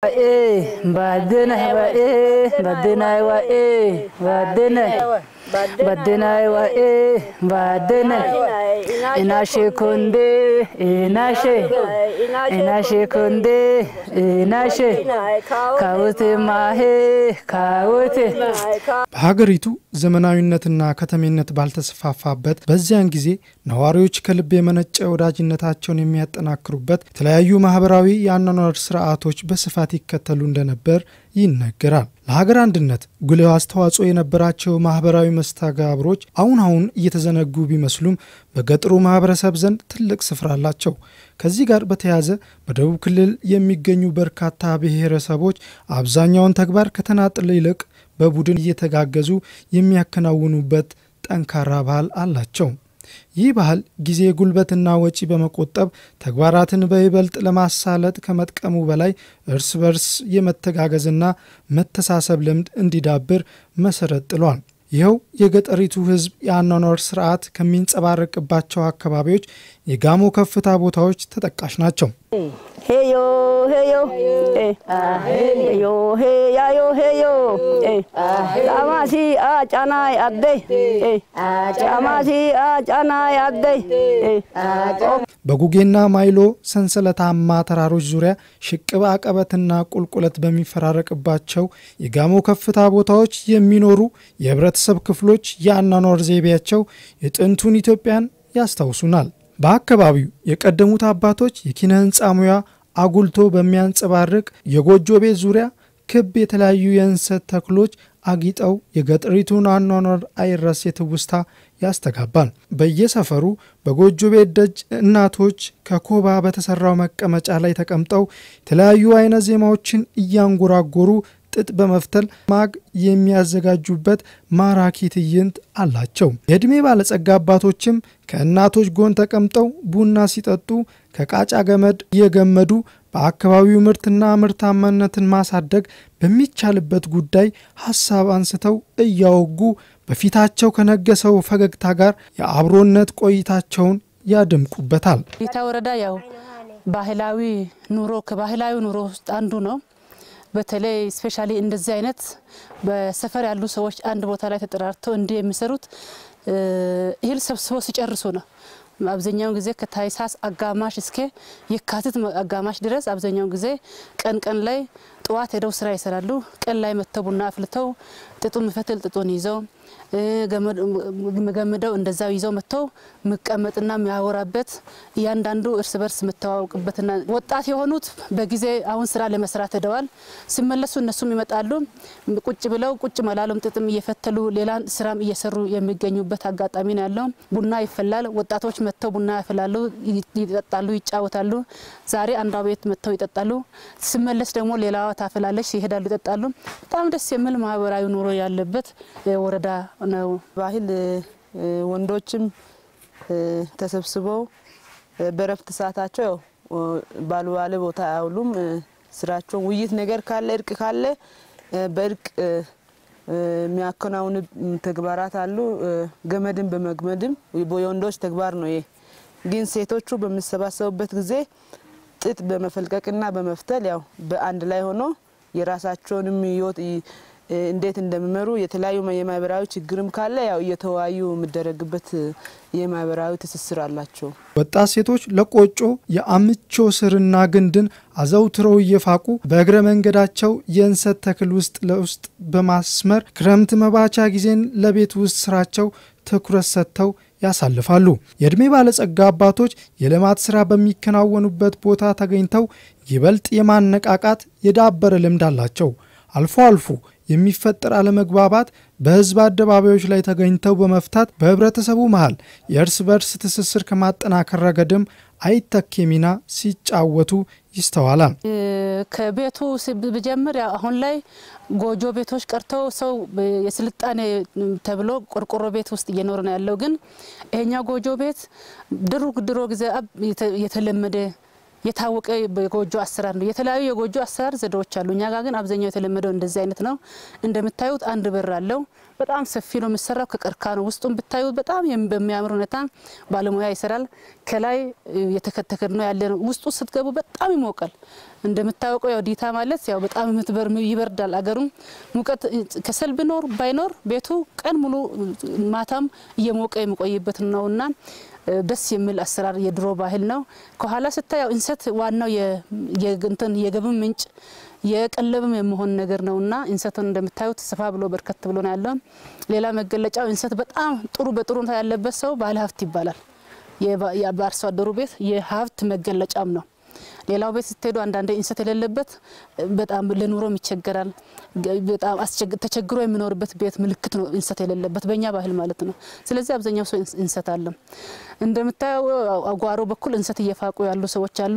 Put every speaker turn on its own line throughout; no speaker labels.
ባድነ ዋኤ ባድናይ ዋኤ ባድነ ባድናይ ዋኤ ባድነ ኢናሼ ኮንዴ ኢናሼ ኢናሼ ኮንዴ ኢናሼ ካውቴ ማሄ ካውቴ
በሀገሪቱ ዘመናዊነትና ከተሜነት ባልተስፋፋበት በዚያን ጊዜ ነዋሪዎች ከልብ የመነጨ ወዳጅነታቸውን የሚያጠናክሩበት የተለያዩ ማህበራዊ የአኗኗር ስርዓቶች በስፋት ይከተሉ እንደነበር ይነገራል። ለሀገር አንድነት ጉልህ አስተዋጽኦ የነበራቸው ማህበራዊ መስተጋብሮች አሁን አሁን እየተዘነጉ ቢመስሉም በገጠሩ ማህበረሰብ ዘንድ ትልቅ ስፍራ አላቸው። ከዚህ ጋር በተያያዘ በደቡብ ክልል የሚገኙ በርካታ ብሔረሰቦች አብዛኛውን ተግባር ከተናጥል ይልቅ በቡድን እየተጋገዙ የሚያከናውኑበት ጠንካራ ባህል አላቸው። ይህ ባህል ጊዜ ጉልበትና ወጪ በመቆጠብ ተግባራትን በይበልጥ ለማሳለጥ ከመጥቀሙ በላይ እርስ በርስ የመተጋገዝና መተሳሰብ ልምድ እንዲዳብር መሰረት ጥሏል። ይኸው የገጠሪቱ ሕዝብ የአኗኗር ስርዓት ከሚንጸባረቅባቸው አካባቢዎች የጋሞ ከፍታ ቦታዎች ተጠቃሽ ናቸው።
ሄዮ ሄዮ ሄዮ ሄያዮ ሄዮ ጫማሲ አጫናይ አደይ ጫማሲ አጫናይ አደይ
በጉጌና ማይሎ ሰንሰለታማ ተራሮች ዙሪያ ሽቅብ አቀበትና ቁልቁለት በሚፈራረቅባቸው የጋሞ ከፍታ ቦታዎች የሚኖሩ የህብረተሰብ ክፍሎች የአኗኗር ዘይቤያቸው የጥንቱን ኢትዮጵያን ያስታውሱናል። በአካባቢው የቀደሙት አባቶች የኪነ ህንፃ ሙያ አጉልቶ በሚያንጸባርቅ የጎጆ ቤት ዙሪያ ክብ የተለያዩ የእንሰት ተክሎች አጊጠው የገጠሪቱን አኗኗር አይረሴ ትውስታ ያስተጋባል። በየሰፈሩ በጎጆ ቤት ደጅ እናቶች ከኮባ በተሰራው መቀመጫ ላይ ተቀምጠው የተለያዩ አይነት ዜማዎችን እያንጎራጎሩ ጥጥ በመፍተል ማግ የሚያዘጋጁበት ማራኪ ትዕይንት አላቸው። የዕድሜ ባለጸጋ አባቶችም ከእናቶች ጎን ተቀምጠው ቡና ሲጠጡ ከቃጫ ገመድ እየገመዱ በአካባቢው ምርትና ምርታማነትን ማሳደግ በሚቻልበት ጉዳይ ሀሳብ አንስተው እያወጉ በፊታቸው ከነገሰው ፈገግታ ጋር የአብሮነት ቆይታቸውን ያደምቁበታል።
ጌታ ወረዳ ያው ባህላዊ ኑሮ ከባህላዊ ኑሮ ውስጥ አንዱ ነው። በተለይ ስፔሻሊ እንደዚህ አይነት በሰፈር ያሉ ሰዎች አንድ ቦታ ላይ ተጠራርተው እንዲህ የሚሰሩት እህል ሰብስበው ሲጨርሱ ነው። አብዛኛውን ጊዜ ከታይሳስ አጋማሽ እስከ የካቲት አጋማሽ ድረስ አብዛኛውን ጊዜ ቀን ቀን ላይ ጠዋት ሄደው ስራ ይሰራሉ። ቀን ላይ መጥተው ቡና አፍልተው ጥጡ ምፈትል ጥጡን ይዘው ገምደው እንደዛው ይዘው መጥተው የሚቀመጥና የሚያወራበት እያንዳንዱ እርስ በርስ የምተዋወቅበትና ወጣት የሆኑት በጊዜ አሁን ስራ ለመስራት ሄደዋል። ሲመለሱ እነሱም ይመጣሉ። ቁጭ ብለው ቁጭ መላሉም ጥጥም እየፈተሉ ሌላ ስራም እየሰሩ የሚገኙበት አጋጣሚ ነው ያለው። ቡና ይፈላል። ወጣቶች መጥተው ቡና ያፈላሉ፣ ይጠጣሉ፣ ይጫወታሉ። ዛሬ አንዷ ቤት መጥተው ይጠጣሉ። ሲመለስ ደግሞ ሌላዋ ታፈላለች፣ ይሄዳሉ፣ ይጠጣሉ። በጣም ደስ የሚል ማህበራዊ ኑሮ ያለበት ወረዳ ነው።
ባህል ወንዶችም ተሰብስበው በረፍት ሰዓታቸው ያው ባልባሌ ቦታ አያውሉም። ስራቸው ውይይት ነገር ካለ እርቅ ካለ በእርቅ የሚያከናውኑ ተግባራት አሉ። ገመድን በመግመድም የወንዶች ተግባር ነው። ይሄ ግን ሴቶቹ በሚሰባሰቡበት ጊዜ ጥጥ በመፈልቀቅና በመፍተል ያው በአንድ ላይ ሆኖ የራሳቸውንም ህይወት እንዴት እንደሚመሩ የተለያዩ የማህበራዊ ችግርም ካለ ያው እየተወያዩ የሚደረግበት የማህበራዊ ትስስር አላቸው።
ወጣት ሴቶች ለቆጮ የአምቾ ስርና ግንድን አዘውትረው እየፋቁ በእግረ መንገዳቸው የእንሰት ተክል ውስጥ ለውስጥ በማስመር ክረምት መባቻ ጊዜን ለቤት ውስጥ ስራቸው ትኩረት ሰጥተው ያሳልፋሉ። የዕድሜ ባለጸጋ አባቶች የልማት ስራ በሚከናወኑበት ቦታ ተገኝተው ይበልጥ የማነቃቃት የዳበረ ልምድ አላቸው። አልፎ አልፎ የሚፈጠር አለመግባባት በህዝብ አደባባዮች ላይ ተገኝተው በመፍታት በህብረተሰቡ መሃል የእርስ በርስ ትስስር ከማጠናከር ረገድም አይተኬ ሚና ሲጫወቱ ይስተዋላል።
ከቤቱ ብጀምር አሁን ላይ ጎጆ ቤቶች ቀርተው ሰው የስልጣኔ ተብሎ ቆርቆሮ ቤት ውስጥ እየኖረ ነው ያለው። ግን ይሄኛው ጎጆ ቤት ድሮ ድሮ ጊዜ የተለመደ የታወቀ የጎጆ አሰራር ነው። የተለያዩ የጎጆ አሰራር ዘዴዎች አሉ። እኛ ጋር ግን አብዛኛው የተለመደው እንደዚህ አይነት ነው። እንደምታዩት አንድ በር አለው። በጣም ሰፊ ነው የሚሰራው። ከቀርካ ነው። ውስጡን ብታዩ በጣም የም- በሚያምር ሁኔታ ባለሙያ ይሰራል። ከላይ የተከተከ ነው ያለ ነው። ውስጡ ስትገቡ በጣም ይሞቃል። እንደምታወቀው ያው ዲታ ማለት ያው በጣም የምትበር ይበርዳል። አገሩም ሙቀት ከሰል ቢኖር ባይኖር ቤቱ ቀን ሙሉ ማታም እየሞቀ የሚቆይበት ነውና እ፣ ደስ የሚል አሰራር የድሮ ባህል ነው። ከኋላ ስታየው እንሰት ዋናው የ- የግንትን የገቢም ምንጭ የቀለብም የመሆን ነገር ነውና እንሰትን እንደምታዩት ሰፋ ብሎ በርከት ብሎ ነው ያለው። ሌላ መገለጫው እንሰት በጣም ጥሩ በጥሩ ሁኔታ ያለበት ሰው ባለ ሀብት ይባላል። የባ- ያ- በአርሶ አደሩ ቤት የሀብት መገለጫም ነው። ሌላው ቤት ስትሄዱ አንዳንዴ እንሰት የሌለበት በጣም ለኑሮም ይቸገራል። ገ- በጣም አስቸግ- ተቸግሮ የሚኖርበት ቤት ምልክት ነው እንሰት የሌለበት በእኛ ባህል ማለት ነው። ስለዚህ አብዛኛው ሰው እንስ- እንሰት አለ። እንደምታየው አጓሮ በኩል እንሰት እየፋቁ ያሉ ሰዎች አሉ።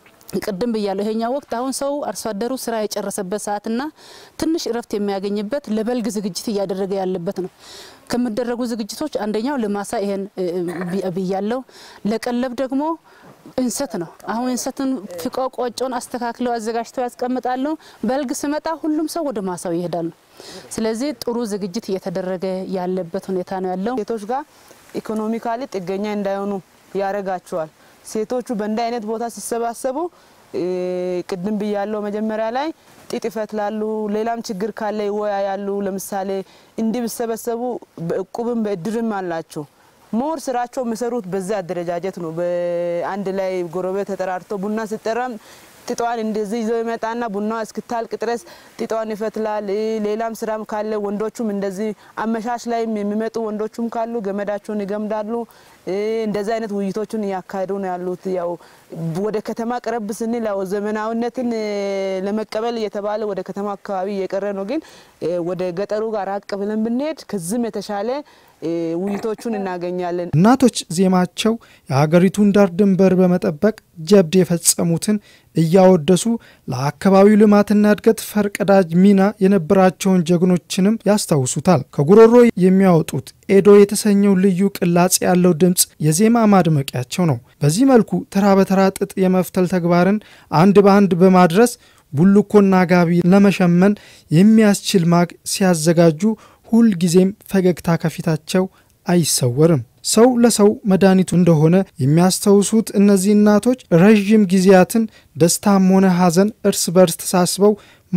ቅድም ብያለሁ። ይሄኛው ወቅት አሁን ሰው አርሶ አደሩ ስራ የጨረሰበት ሰዓትና ትንሽ እረፍት የሚያገኝበት ለበልግ ዝግጅት እያደረገ ያለበት ነው። ከሚደረጉ ዝግጅቶች አንደኛው ለማሳ ይሄን እ፣ ብ- ብያለሁ። ለቀለብ ደግሞ እንሰት ነው። አሁን እንሰትን ፍቀው ቆጮን አስተካክለው አዘጋጅተው ያስቀምጣሉ። በልግ ስመጣ ሁሉም ሰው ወደ ማሳው ይሄዳሉ። ስለዚህ ጥሩ ዝግጅት እየተደረገ ያለበት ሁኔታ ነው ያለው።
ሴቶች ጋር ኢኮኖሚካሊ ጥገኛ እንዳይሆኑ ያደርጋቸዋል። ሴቶቹ በእንዲህ አይነት ቦታ ሲሰባሰቡ እ፣ ቅድም ብያለው መጀመሪያ ላይ ጥጥ ይፈትላሉ። ሌላም ችግር ካለ ይወያያሉ። ለምሳሌ እንዲህ ቢሰበሰቡ በእቁብም በእድርም አላቸው። ሞር ስራቸው የሚሰሩት በዚህ አደረጃጀት ነው። በአንድ ላይ ጎረቤት ተጠራርቶ ቡና ሲጠራም ጥጧን እንደዚህ ይዞ ይመጣና ቡና እስክታልቅ ድረስ ጥጧን ይፈትላል። እ፣ ሌላም ስራም ካለ ወንዶቹም እንደዚህ አመሻሽ ላይም የሚመጡ ወንዶቹም ካሉ ገመዳቸውን ይገምዳሉ። እ፣ እንደዚህ አይነት ውይይቶችን እያካሄዱ ነው ያሉት። ያው ወደ ከተማ ቀረብ ስንል ያው ዘመናዊነትን እ፣ ለመቀበል እየተባለ ወደ ከተማ አካባቢ እየቀረ ነው። ግን እ፣ ወደ ገጠሩ ጋር ራቅ ብለን ብንሄድ ከዚህም የተሻለ እ፣ ውይይቶቹን እናገኛለን።
እናቶች ዜማቸው የሀገሪቱን ዳር ድንበር በመጠበቅ ጀብድ የፈጸሙትን እያወደሱ ለአካባቢው ልማትና እድገት ፈርቀዳጅ ሚና የነበራቸውን ጀግኖችንም ያስታውሱታል። ከጉሮሮ የሚያወጡት ኤዶ የተሰኘው ልዩ ቅላጼ ያለው ድምፅ የዜማ ማድመቂያቸው ነው። በዚህ መልኩ ተራ በተራ ጥጥ የመፍተል ተግባርን አንድ በአንድ በማድረስ ቡልኮና ጋቢ ለመሸመን የሚያስችል ማግ ሲያዘጋጁ ሁልጊዜም ፈገግታ ከፊታቸው አይሰወርም። ሰው ለሰው መድኃኒቱ እንደሆነ የሚያስታውሱት እነዚህ እናቶች ረዥም ጊዜያትን ደስታም ሆነ ሐዘን እርስ በርስ ተሳስበው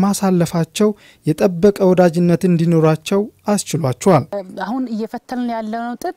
ማሳለፋቸው የጠበቀ ወዳጅነት እንዲኖራቸው አስችሏቸዋል።
አሁን እየፈተልን ያለነው ጥጥ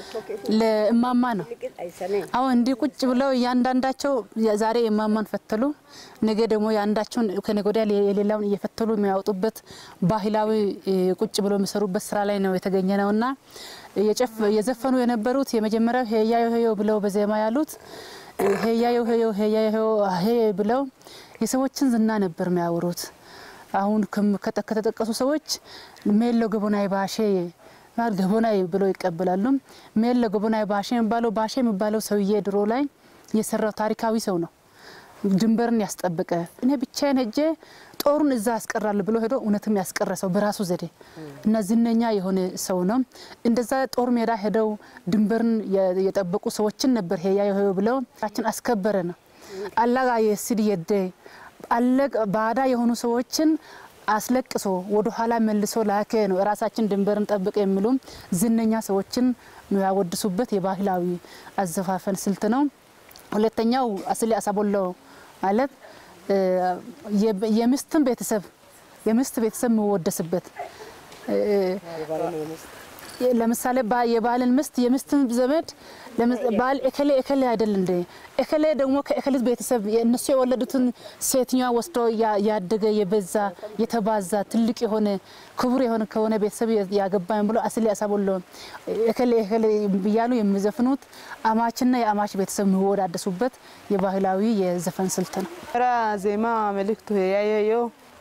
ለእማማ ነው። አሁን እንዲህ ቁጭ ብለው እያንዳንዳቸው ዛሬ የእማማን ፈተሉ፣ ነገ ደግሞ የአንዳቸውን ከነገ ወዲያ የሌላውን እየፈተሉ የሚያወጡበት ባህላዊ እ፣ ቁጭ ብለው የሚሰሩበት ስራ ላይ ነው የተገኘ ነውና የጨፍ- የዘፈኑ የነበሩት የመጀመሪያው ሄያዮ ሄዮ ብለው በዜማ ያሉት እ፣ ሄያዮ ሄዮ ሄያዮ ሄዮ ሄ ብለው የሰዎችን ዝና ነበር የሚያወሩት። አሁን ከም- ከጠ- ከተጠቀሱ ሰዎች ሜሎ ገቦናይ ባሼ ማለት ገቦናይ ብለው ይቀበላሉ። ሜሎ ገቦናይ ባሼ የሚባለው ባሼ የሚባለው ሰውዬ ድሮ ላይ የሰራው ታሪካዊ ሰው ነው። ድንበርን ያስጠበቀ እኔ ብቻዬን ሄጄ ጦሩን እዛ ያስቀራል ብሎ ሄዶ እውነትም ያስቀረ ሰው በራሱ ዘዴ እና ዝነኛ የሆነ ሰው ነው። እንደዛ ጦር ሜዳ ሄደው ድንበርን የ- የጠበቁ ሰዎችን ነበር ሄያ ሄ ብለው ችን አስከበረ ነው አላጋ የስድ የደ አለቅ ባዳ የሆኑ ሰዎችን አስለቅሶ ወደ ኋላ መልሶ ላከ ነው። ራሳችን ድንበርን ጠብቅ የሚሉ ዝነኛ ሰዎችን ያወድሱበት የባህላዊ አዘፋፈን ስልት ነው። ሁለተኛው አስሊ አሳቦሎ ማለት እ፣ የ- የምስትን ቤተሰብ የምስት ቤተሰብ የሚወደስበት እ፣ ለምሳሌ ባ- የባልን ምስት የምስትን ዘመድ ለምስ- ባል እከሌ እከሌ አይደል እንደ እከሌ ደግሞ ከእከሌት ቤተሰብ እነሱ የወለዱትን ሴትኛዋ ወስዶ ያ- ያደገ የበዛ የተባዛ ትልቅ የሆነ ክቡር የሆነ ከሆነ ቤተሰብ ያገባኝ ብሎ አስሌ አሳቦሎ እከሌ እከሌ እያሉ የሚዘፍኑት አማችና የአማች ቤተሰብ የሚወዳደሱበት የባህላዊ የዘፈን ስልት ነው።
ራ ዜማ መልእክቱ ያየየው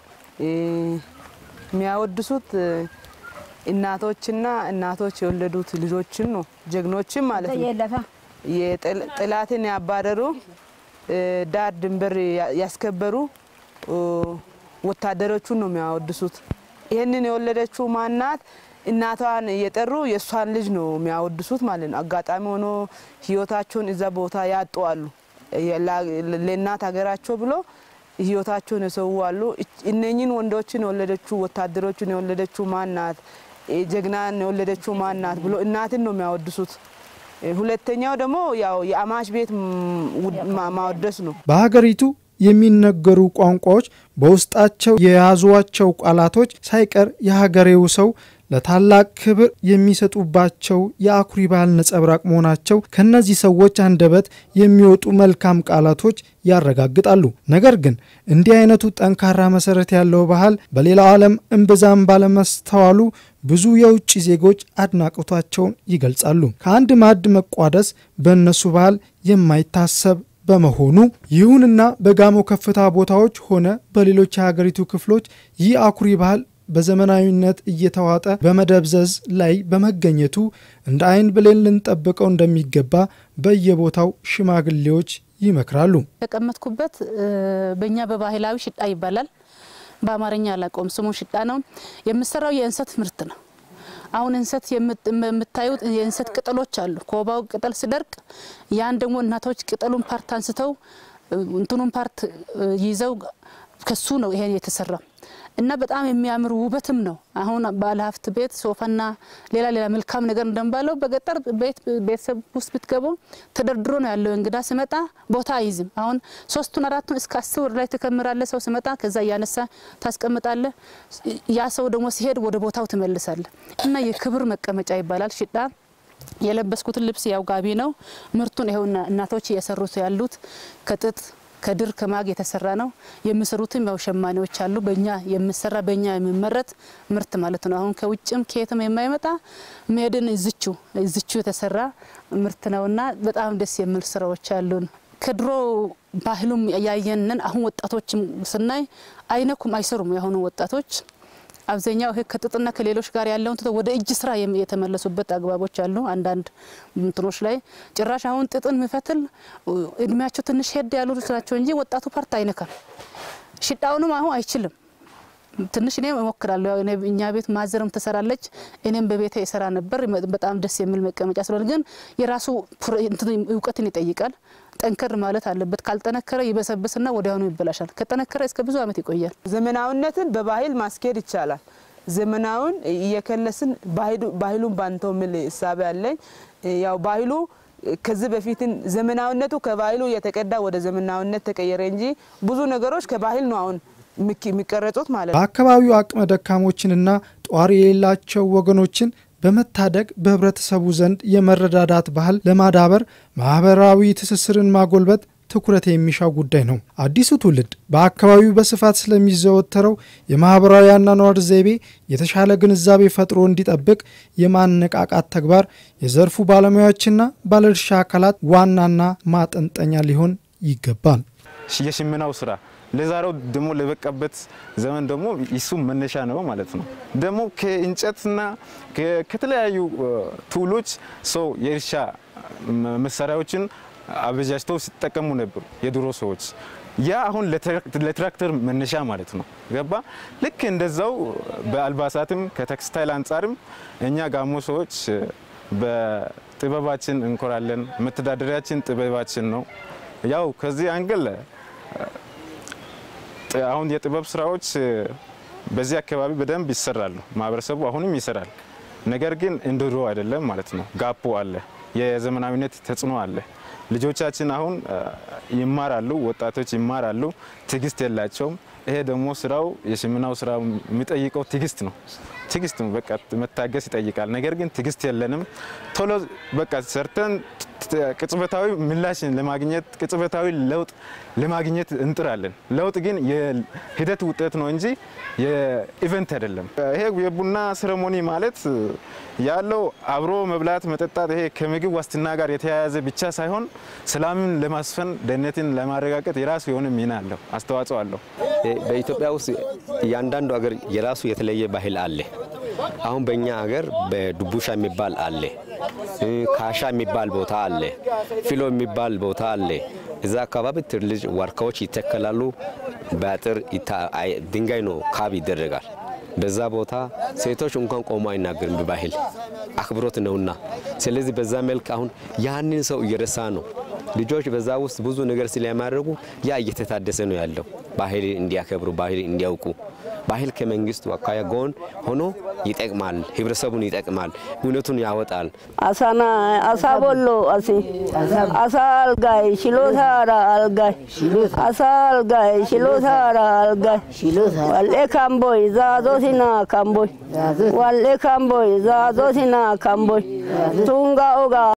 የሚያወድሱት እናቶችና እናቶች የወለዱት ልጆችን ነው፣ ጀግኖችን ማለት ነው።
የለፋ
የጥል- ጥላትን ያባረሩ እ፣ ዳር ድንበር ያ- ያስከበሩ እ፣ ወታደሮቹን ነው የሚያወድሱት። ይህንን የወለደችው ማናት? እናቷን እየጠሩ የእሷን ልጅ ነው የሚያወድሱት ማለት ነው። አጋጣሚ ሆኖ ህይወታቸውን እዛ ቦታ ያጡ አሉ። ላ- ለእናት ሀገራቸው ብሎ ህይወታቸውን የሰው አሉ። እች- እነኝን ወንዶችን የወለደችው ወታደሮችን የወለደችው ማናት? ጀግናን የወለደችው ማን ናት ብሎ እናትን ነው የሚያወድሱት። ሁለተኛው ደግሞ ያው የአማች ቤት ማወደስ ነው።
በሀገሪቱ የሚነገሩ ቋንቋዎች በውስጣቸው የያዟቸው ቃላቶች ሳይቀር የሀገሬው ሰው ለታላቅ ክብር የሚሰጡባቸው የአኩሪ ባህል ነጸብራቅ መሆናቸው ከእነዚህ ሰዎች አንደበት የሚወጡ መልካም ቃላቶች ያረጋግጣሉ። ነገር ግን እንዲህ አይነቱ ጠንካራ መሰረት ያለው ባህል በሌላው ዓለም እምብዛም ባለመስተዋሉ ብዙ የውጭ ዜጎች አድናቆታቸውን ይገልጻሉ። ከአንድ ማዕድ መቋደስ በእነሱ ባህል የማይታሰብ በመሆኑ ይሁንና በጋሞ ከፍታ ቦታዎች ሆነ በሌሎች የሀገሪቱ ክፍሎች ይህ አኩሪ ባህል በዘመናዊነት እየተዋጠ በመደብዘዝ ላይ በመገኘቱ እንደ አይን ብሌን ልንጠብቀው እንደሚገባ በየቦታው ሽማግሌዎች ይመክራሉ።
የተቀመጥኩበት በእኛ በባህላዊ ሽጣ ይባላል። በአማርኛ አላውቀውም። ስሙ ሽጣ ነው። የምሰራው የእንሰት ምርት ነው። አሁን እንሰት የምታዩት የእንሰት ቅጠሎች አሉ። ኮባው ቅጠል ሲደርቅ ያን ደግሞ እናቶች ቅጠሉን ፓርት አንስተው እንትኑን ፓርት ይዘው ከሱ ነው ይሄን የተሰራ እና በጣም የሚያምር ውበትም ነው። አሁን ባለሀብት ቤት ሶፋና ሌላ ሌላ መልካም ነገር እንደምባለው በገጠር ቤት ቤተሰብ ውስጥ ብትገቡ ተደርድሮ ነው ያለው። እንግዳ ስመጣ ቦታ አይዝም። አሁን ሶስቱን አራቱን እስከ አስር ላይ ትከምራለ። ሰው ስመጣ ከዛ እያነሳ ታስቀምጣለ። ያ ሰው ደግሞ ሲሄድ ወደ ቦታው ትመልሳለ እና የክብር መቀመጫ ይባላል ሽጣ። የለበስኩትን ልብስ ያው ጋቢ ነው። ምርቱን ይኸው እናቶች እየሰሩት ያሉት ከጥጥ ከድር ከማግ የተሰራ ነው። የሚሰሩትም ያው ሸማኔዎች አሉ። በእኛ የሚሰራ በእኛ የሚመረት ምርት ማለት ነው። አሁን ከውጭም ከየትም የማይመጣ ሜድን እዝቹ እዝቹ የተሰራ ምርት ነውና በጣም ደስ የሚል ስራዎች አሉን። ከድሮ ባህሉም ያየንን አሁን ወጣቶችም ስናይ አይነኩም፣ አይሰሩም። የአሁኑ ወጣቶች አብዛኛው ይሄ ከጥጥና ከሌሎች ጋር ያለውን ትተው ወደ እጅ ስራ የተመለሱበት አግባቦች አሉ። አንዳንድ እንትኖች ላይ ጭራሽ አሁን ጥጥን የሚፈትል እድሜያቸው ትንሽ ሄድ ያሉ ናቸው እንጂ ወጣቱ ፓርት አይነካም። ሽጣውንም አሁን አይችልም። ትንሽ እኔም እሞክራለሁ። ያው እኛ ቤት ማዘርም ትሰራለች፣ እኔም በቤቴ ይሰራ ነበር። በጣም ደስ የሚል መቀመጫ ስለሆነ ግን የራሱ እውቀትን ይጠይቃል። ጠንከር ማለት አለበት። ካልጠነከረ ይበሰብስና ወዲያውኑ ይበላሻል። ከጠነከረ እስከ ብዙ ዓመት ይቆያል።
ዘመናዊነትን በባህል ማስኬድ ይቻላል። ዘመናዊን እየከለስን ባህሉን ባንተው የሚል እሳቤ አለኝ። ያው ባህሉ ከዚህ በፊትን ዘመናዊነቱ ከባህሉ እየተቀዳ ወደ ዘመናዊነት ተቀየረ እንጂ ብዙ ነገሮች ከባህል ነው አሁን የሚቀረጹት ማለት ነው።
በአካባቢው አቅመ ደካሞችንና ጧሪ የሌላቸው ወገኖችን በመታደግ በህብረተሰቡ ዘንድ የመረዳዳት ባህል ለማዳበር ማህበራዊ ትስስርን ማጎልበት ትኩረት የሚሻው ጉዳይ ነው። አዲሱ ትውልድ በአካባቢው በስፋት ስለሚዘወተረው የማህበራዊ አኗኗር ዘይቤ የተሻለ ግንዛቤ ፈጥሮ እንዲጠብቅ የማነቃቃት ተግባር የዘርፉ ባለሙያዎችና ባለድርሻ አካላት ዋናና ማጠንጠኛ ሊሆን ይገባል።
የሽመናው ስራ ለዛሬው ደግሞ ለበቃበት ዘመን ደግሞ ይሱ መነሻ ነው ማለት ነው። ደግሞ ከእንጨትና ከተለያዩ ቱሎች ሰው የእርሻ መሳሪያዎችን አበጃጅተው ሲጠቀሙ ነበሩ የድሮ ሰዎች። ያ አሁን ለትራክተር መነሻ ማለት ነው። ገባ ልክ እንደዛው በአልባሳትም ከቴክስታይል አንጻርም እኛ ጋሞ ሰዎች በጥበባችን እንኮራለን። መተዳደሪያችን ጥበባችን ነው። ያው ከዚህ አንግል አሁን የጥበብ ስራዎች በዚህ አካባቢ በደንብ ይሰራሉ። ማህበረሰቡ አሁንም ይሰራል። ነገር ግን እንደ ድሮ አይደለም ማለት ነው። ጋፖ አለ፣ የዘመናዊነት ተጽዕኖ አለ። ልጆቻችን አሁን ይማራሉ፣ ወጣቶች ይማራሉ፣ ትዕግስት የላቸውም። ይሄ ደግሞ ስራው የሽመናው ስራ የሚጠይቀው ትዕግስት ነው። ትዕግስት ነው፣ በቃ መታገስ ይጠይቃል። ነገር ግን ትዕግስት የለንም። ቶሎ በቃ ሰርተን ቅጽበታዊ ምላሽን ለማግኘት ቅጽበታዊ ለውጥ ለማግኘት እንጥራለን። ለውጥ ግን የሂደት ውጤት ነው እንጂ የኢቨንት አይደለም። ይሄ የቡና ሴሬሞኒ ማለት ያለው አብሮ መብላት፣ መጠጣት ይሄ ከምግብ ዋስትና ጋር የተያያዘ ብቻ ሳይሆን ሰላምን ለማስፈን ደህንነትን ለማረጋገጥ የራሱ የሆነ ሚና አለው፣ አስተዋጽኦ አለው።
በኢትዮጵያ ውስጥ እያንዳንዱ ሀገር የራሱ የተለየ ባህል አለ። አሁን በእኛ ሀገር በዱቡሻ የሚባል አለ፣ ካሻ የሚባል ቦታ አለ፣ ፊሎ የሚባል ቦታ አለ። እዛ አካባቢ ትልልቅ ዋርካዎች ይተከላሉ። በአጥር ድንጋይ ነው ካብ ይደረጋል። በዛ ቦታ ሴቶች እንኳን ቆሞ አይናገርም፣ በባህል አክብሮት ነውና። ስለዚህ በዛ መልክ አሁን ያንን ሰው እየረሳ ነው። ልጆች በዛ ውስጥ ብዙ ነገር ስለሚያደርጉ ያ እየተታደሰ ነው ያለው። ባህል እንዲያከብሩ፣ ባህል እንዲያውቁ ባህል ከመንግስቱ አኳያ ጎን ሆኖ ይጠቅማል፣ ህብረተሰቡን ይጠቅማል፣ እውነቱን ያወጣል።
አሳና አሳ ቦሎ አሲ አሳ አልጋይ ሽሎታራ አልጋይ አሳ አልጋይ ሽሎታራ አልጋይ ዋልኤ ካምቦይ ዛዞሲና ካምቦይ ዋልኤ ካምቦይ ዛዞሲና ካምቦይ ቱንጋ ኦጋ